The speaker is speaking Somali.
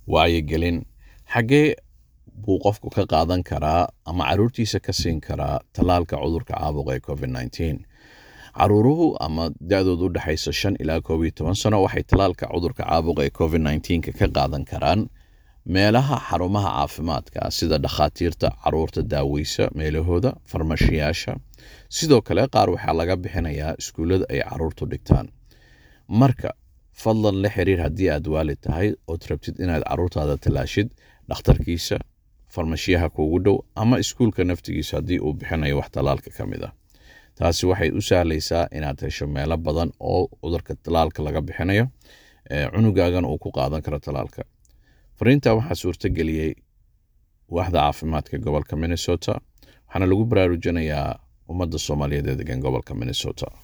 wacyigelin xaggee buu qofku ka qaadan karaa ama caruurtiisa ka siin karaa tallaalka cudurka caabuqa ee covid nneteen caruuruhu ama da-doodu u dhexaysa shan ilaa koob iyo toban sano waxay tallaalka cudurka caabuqa ee covid nneteenka ka qaadan karaan meelaha xarumaha caafimaadka sida dhakhaatiirta caruurta daaweysa meelahooda farmashiyaasha sidoo kale qaar waxaa laga bixinayaa iskuullada ay caruurtu dhigtaan marka fadlan la xiriir haddii aad waalid tahay ood rabtid inaad caruurtaada tallaashid dhakhtarkiisa farmashiyaha kuugu dhow ama iskuulka naftigiisa haddii uu bixinayo wax tallaalka ka mid ah taasi waxay u sahlaysaa inaad hesho meelo badan oo cudurka tallaalka laga bixinayo cunugaagan uu ku qaadan karo tallaalka fariinta waxaa suurtageliyey waaxda caafimaadka gobolka minnesota waxaana lagu baraarujinayaa ummadda soomaaliyeed ee degan gobolka minnesota